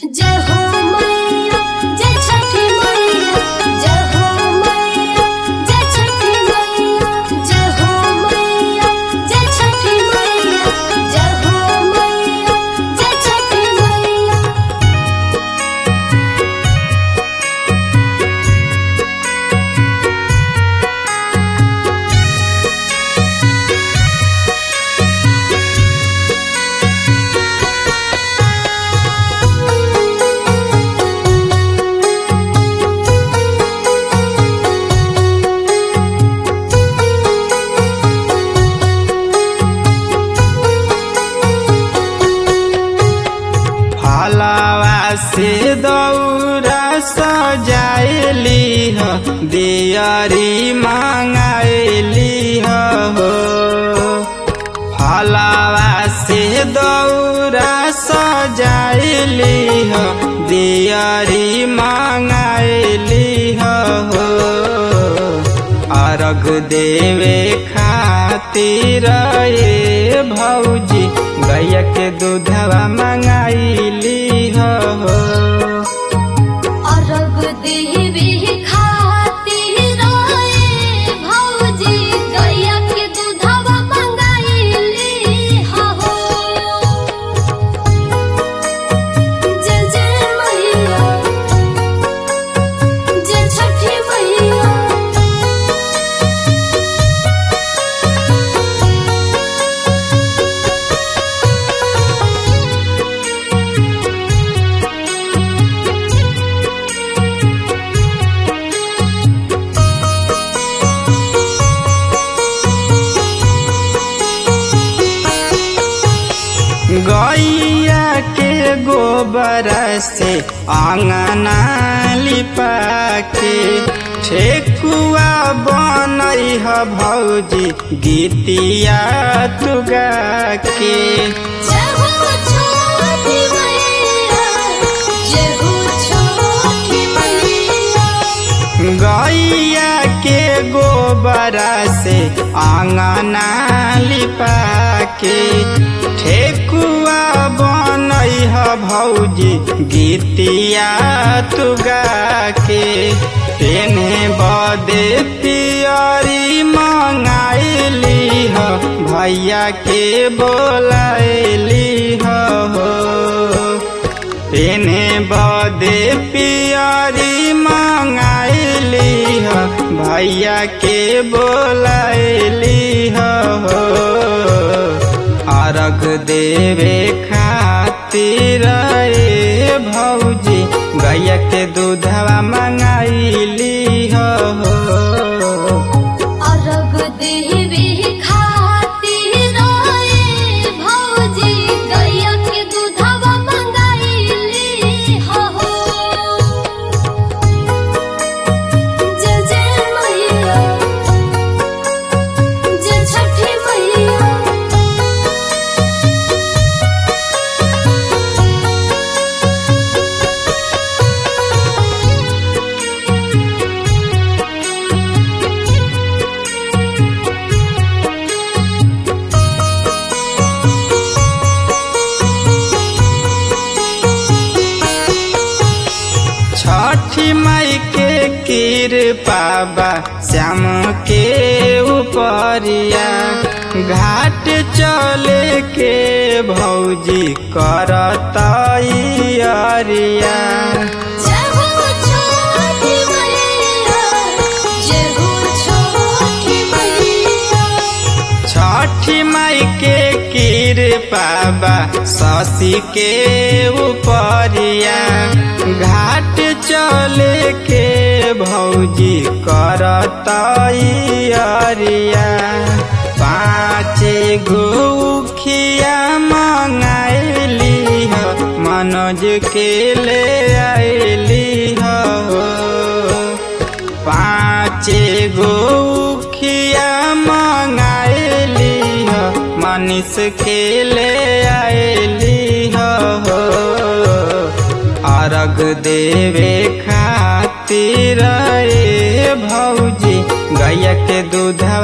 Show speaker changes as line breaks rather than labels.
जय हो मैया जय छठी मैया जय हो मैया जय छठी मैया जय हो मैया जय छठी मैया जय हो मैया जय छठी मैया
फलवा से दौरा सजाइली ह दियरी मांगाइली ह हो फलवा से दौरा सजाइली ह दियरी मांगाइली ह हो अर्घ देवे खातिर ए भौजी गैया के दूधवा मंगाइली हो
अर्घ देवी खातिर रे भौजी गैया के दूधवा मंगाइली हो जय जय मैया जय छठी मैया
गैया के गोबर से आंगना लिपा के ठेकुआ बनई ह भौजी गीतिया तुगा के
जय हो छठी मैया जय हो छठी मैया
गैया के गोबर से आंगना लिपा के ठेकुआ बनई ह भौजी गीतिया तुगा के तेने बदे पियरी मंगाइली ह भैया के बोलाइली ह हो तेने बदे पियरी मंगाइली ह भैया के बोलाइली हो अर्घ देवे खातिर ए भौजी गैया के दूधवा मंगाइली हो
अर्घ देवी खातिर रे भौजी गैया के दूधवा मंगाइली हो जय जय मैया जय छठी मैया
छठी माई के कृपा बा श्याम के उपरिया घाट चले के भौजी करतई अरिया
जय हो छठी मैया जय हो छठी मैया
छठी माई के कृपा बा शशि के उपरिया घाट चले के भौजी करतई अरिया पाँचे गुखिया मंगाइली ह मनोज के ले आइली हो पाँचे गुखिया मंगाइली ह मनीष के ले आइली हो अर्घ देवे खातिर ए भौजी गैया के दूध